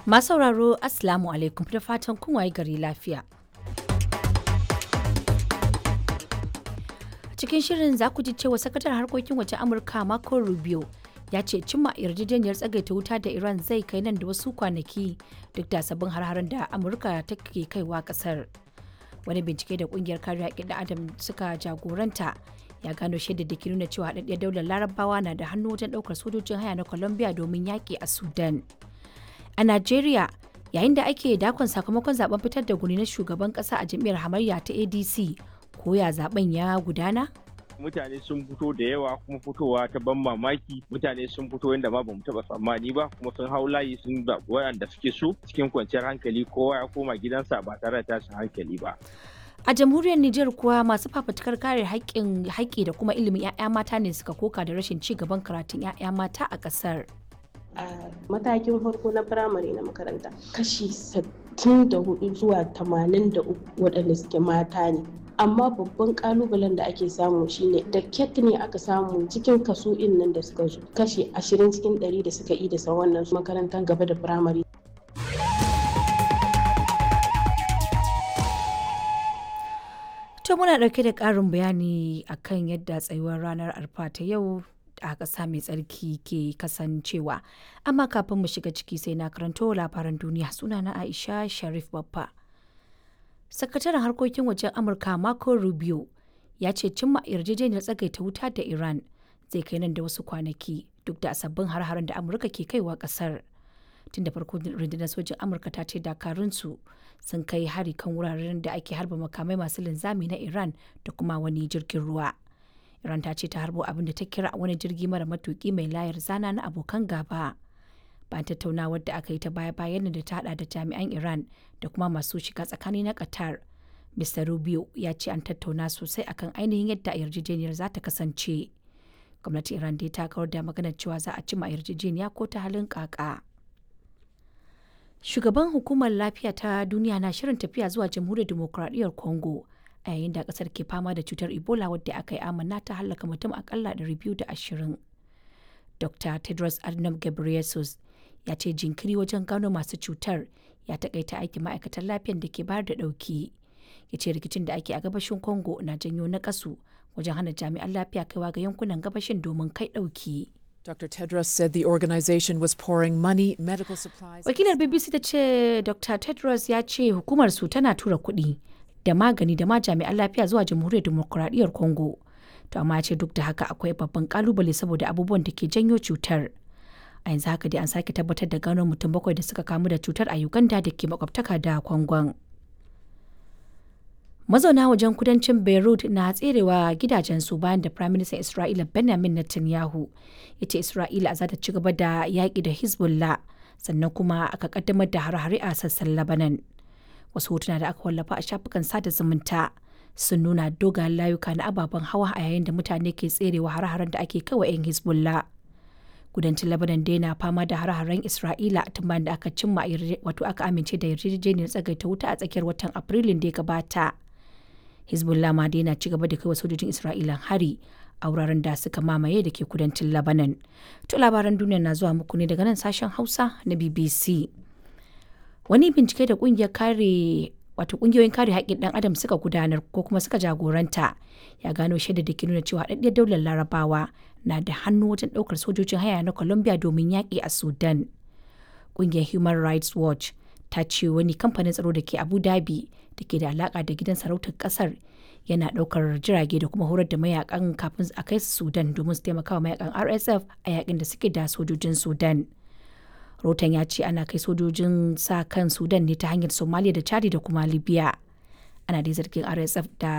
Masu sauraro Assalamu alaikum da fatan kun waye gari lafiya. Cikin shirin za ku ji cewa sakataren harkokin waje Amurka Marco Rubio ya ce cimma yarjejeniyar tsagaita wuta da Iran zai kai nan da wasu kwanaki duk da sabbin har da Amurka take kaiwa kasar. Wani bincike da kungiyar kare haƙƙin da Adam suka jagoranta ya gano shaidar da ke nuna cewa haɗaɗɗiyar daular larabawa na da hannu wajen ɗaukar sojojin haya na Colombia domin yaƙi a Sudan. A Najeriya, yayin da ake dakon sakamakon zaben fitar da guni na shugaban kasa a jam'iyyar hamayya ta ADC, ko ya zaben ya gudana? mutane sun fito da yawa kuma fitowa ta ban mamaki mutane sun fito yadda ma bamu taba tsammani ba kuma sun hau layi sun zaɓi waɗanda suke so cikin kwanciyar hankali kowa ya koma gidansa ba tare da tashin hankali ba A jamhuriyar Nijar kuwa masu fafutukar kare haƙƙin haƙƙi da kuma ilimin 'ya'ya mata ne suka koka da rashin ci gaban karatun 'ya'ya mata a ƙasar. a matakin farko na firamare na makaranta kashi 64 zuwa 83 waɗanda suke mata ne amma babban kalubalen da ake samu shine da ket ne aka samu cikin kaso in nan da suka zo kashi 20 cikin 100 da suka yi da wannan makarantar gaba da firamare To muna ɗauke da ƙarin bayani akan yadda tsayuwar ranar arfa ta yau a ƙasa mai tsarki ke kasancewa. Amma kafin mu shiga ciki sai na karanto labaran duniya suna na Aisha Sharif Baffa. Sakataren harkokin wajen Amurka Marco Rubio ya ce cimma yarjejeniyar tsagaita wuta da Iran zai kai nan da wasu kwanaki duk da sabbin har-haren da Amurka ke kaiwa ƙasar. Tun da farko rundunar sojin Amurka ta ce dakarunsu sun kai hari kan wuraren da ake harba makamai masu linzami na Iran da kuma wani jirgin ruwa. Iran ta ce ta harbo abin da ta kira wani jirgi mara matuki mai layar zana na abokan gaba. Bayan tattaunawar da aka yi ta baya-bayan da ta hada da jami'an Iran da kuma masu shiga tsakani na Qatar. Mr. Rubio ya ce an tattauna sosai akan ainihin yadda yarjejeniyar za ta kasance. Gwamnatin Iran dai ta kawar da maganar cewa za a cima yarjejeniya ko ta halin kaka. Shugaban hukumar lafiya ta duniya na shirin tafiya zuwa jamhuriyar dimokuraɗiyyar Congo. a yayin da kasar ke fama da cutar ebola wadda aka yi amanna ta hallaka mutum akalla 220 dr tedros adhanom ghebreyesus ya ce jinkiri wajen gano masu cutar ya takaita aikin ma'aikatan lafiyar da ke bayar da dauki ya ce rikicin da ake a gabashin congo na janyo na kasu wajen hana jami'an lafiya kaiwa ga yankunan gabashin domin kai dauki Dr. Tedros said the organization was pouring money, medical supplies. wakilar bbc ta ce dr tedros ya ce hukumar su tana tura kuɗi da magani da ma jami'an lafiya zuwa jamhuriyar demokuraɗiyyar congo to amma ce duk da haka akwai babban kalubale saboda abubuwan da ke janyo cutar a yanzu haka dai an sake tabbatar da gano mutum bakwai da suka kamu da cutar a uganda da ke makwabtaka da kwangon mazauna wajen kudancin beirut na tserewa gidajensu bayan da prime minister isra'ila benjamin netanyahu ya ce isra'ila za ta ci gaba da yaƙi da hezbollah sannan kuma aka kaddamar da hare-hare a sassan labanan wasu hotuna da aka wallafa a shafukan sada zumunta sun nuna dogayen layuka na ababen hawa a yayin da mutane ke tserewa har-haren da ake kawai 'yan hezbollah kudancin labanan dai na fama da har-haren isra'ila tun bayan da aka cimma wato aka amince da yarjejeniyar tsagaita wuta a tsakiyar watan afrilun da ya gabata hezbollah ma dai na ci gaba da kai wa sojojin isra'ila hari a wuraren da suka mamaye da ke kudancin labanan to labaran duniya na zuwa muku ne daga nan sashen hausa na bbc wani bincike da kungiyar kare wato kungiyoyin kare haƙƙin ɗan adam suka gudanar ko kuma suka jagoranta ya gano shaida da ke nuna cewa haɗaɗɗiyar daular larabawa na da hannu wajen ɗaukar sojojin haya na colombia domin yaƙi a sudan ƙungiyar human rights watch ta ce wani kamfanin tsaro da ke abu dhabi da ke da alaƙa da gidan sarautar ƙasar yana ɗaukar jirage da kuma horar da mayakan kafin a kai su sudan domin su taimaka wa mayakan rsf a yaƙin da suke da sojojin sudan rotan ya ce ana kai sojojin sa kan sudan ne ta hanyar somalia da chadi da kuma libya ana dai zargin rsf da